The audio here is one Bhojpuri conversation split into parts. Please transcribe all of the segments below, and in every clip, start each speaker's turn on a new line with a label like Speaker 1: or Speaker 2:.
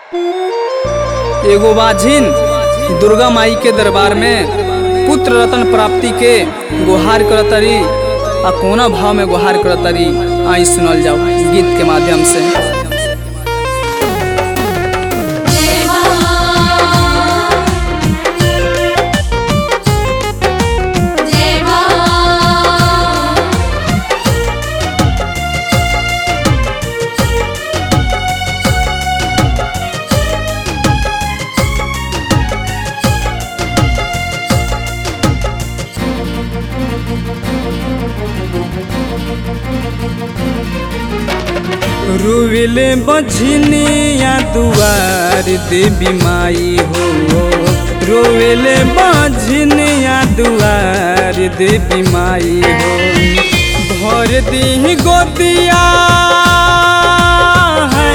Speaker 1: एगो बाझिन दुर्गा माई के दरबार में पुत्र रतन प्राप्ति के गुहार करतरी आ कोना भाव में गुहार करतरी आई सुनल जाओ गीत के माध्यम से रुविले बझनिया दुआर देवी माई हो रोवेले बझनिया दुआर देवी माई हो भर दी गोदिया है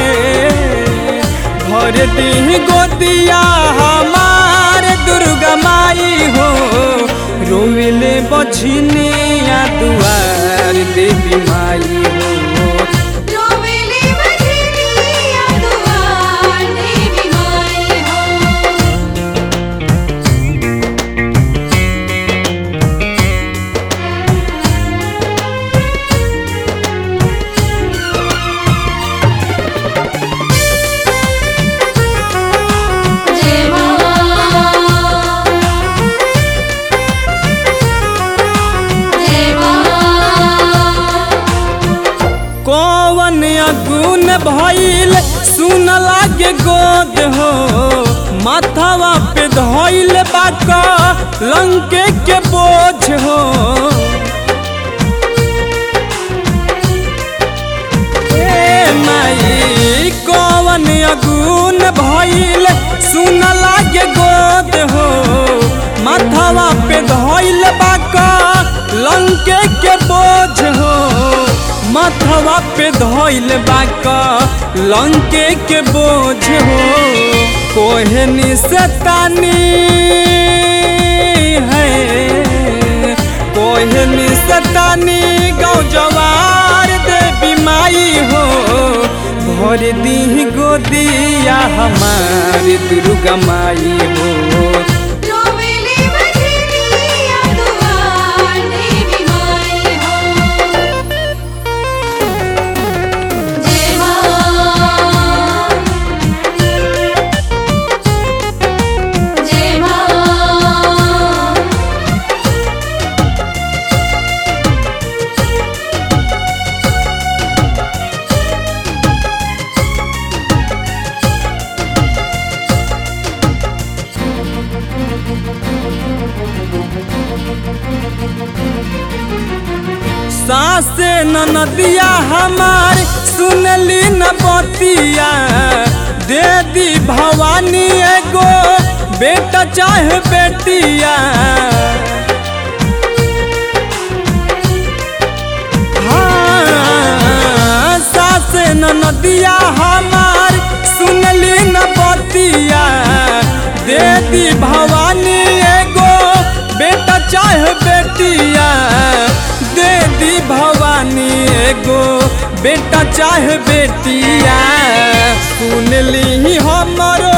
Speaker 1: भर दी गोदिया हमार दुर्गा माई हो रोविले बझनिया दुआर देवी माई हो
Speaker 2: रोवेले बजनिया दुआर देवी माई हो जय मां जय मां
Speaker 1: कौन अगुन भइल सुन लागे गोद हो माथावा पे धइल बाका लंके के बोझ हो ए माई कौन अगुन भइल सुन लागे गोद हो माथावा पे धइल बाका लंके के बोझ हो माथवा पे धइल बाका लंके के बोझ हो कोहनी से तानी है कोहनी से तानी गाँव जवार देवी माई हो भर दी गोदिया हमारी दुर्गा माई हो
Speaker 2: रोवेले बजनिया दुआर देवी माई हो जय मां जय मां
Speaker 1: सासे ननदिया हमार सुनली न बतिया दे दी भवानी एगो बेटा चाहे बेटिया हाँ, सासे ननदिया हमार सुनली न बतिया दे दी भवानी एगो बेटा चाहे बेटिया दे दी भवानी एगो बेटा चाहे बेटिया सुन ली हमरो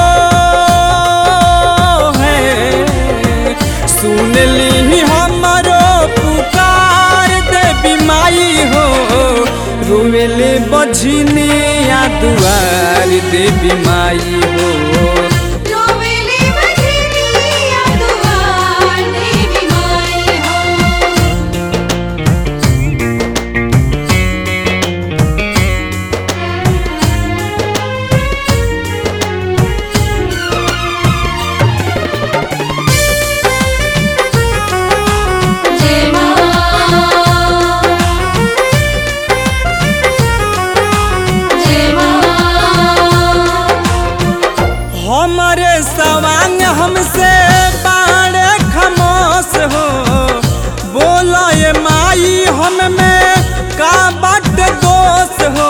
Speaker 1: है सुन ली हमरो पुकार देवी माई हो रोवेले बझनिया दुआर देवी माई हो
Speaker 2: रोवेले बजनिया दुआर देवी माई हो जय मां जय मां
Speaker 1: हमारे सवांग हमसे बाड़े खमोश हो बोला ये माई हम में का बट दोष हो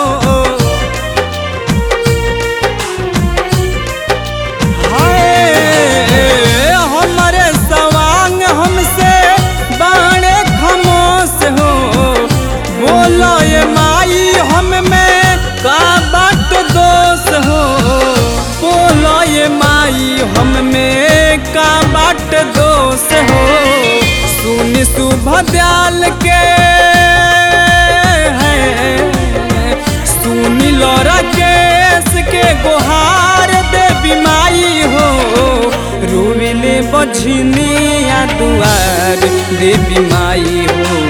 Speaker 1: हाय, हमारे सवांग हमसे बाड़े खमोश हो बोला ये माई हम में का बट दोष हो शुभ दयाल के सुनी लो राकेश के गुहार देवी माई हो रोविले बझनिया दुआर देवी माई हो